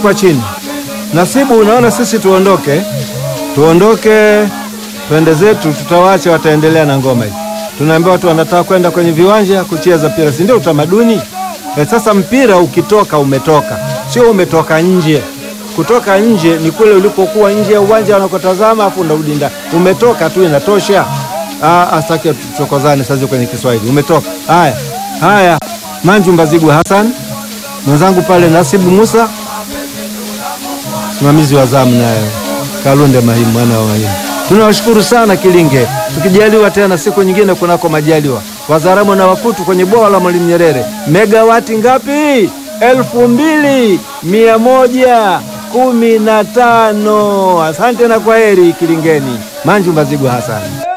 kwa chini. Nasibu, unaona sisi tuondoke, tuondoke twende zetu, tutawaacha wataendelea na ngoma hii. Tunaambia watu wanataka kwenda kwenye viwanja kucheza mpira, si ndio utamaduni? E, sasa mpira ukitoka umetoka, sio umetoka nje. Kutoka nje ni kule ulipokuwa nje ya uwanja wanakotazama, afu unarudi ndani. Umetoka tu inatosha. Astaki tuchokozane sasa kwenye Kiswahili. Umetoka. Haya haya, Manju Mbazigu Hassan mwenzangu pale, Nasibu Musa msimamizi wa zamu, naye Kalunde Mahimu mwana wa Mahimu. Tunawashukuru sana Kilinge, tukijaliwa tena siku nyingine kunako majaliwa. Wazaramo na Wakutu kwenye bwawa la Mwalimu Nyerere, megawati ngapi? elfu mbili mia moja kumi na tano. Asante na kwaheri Kilingeni. Manju Mbazigu Hasani.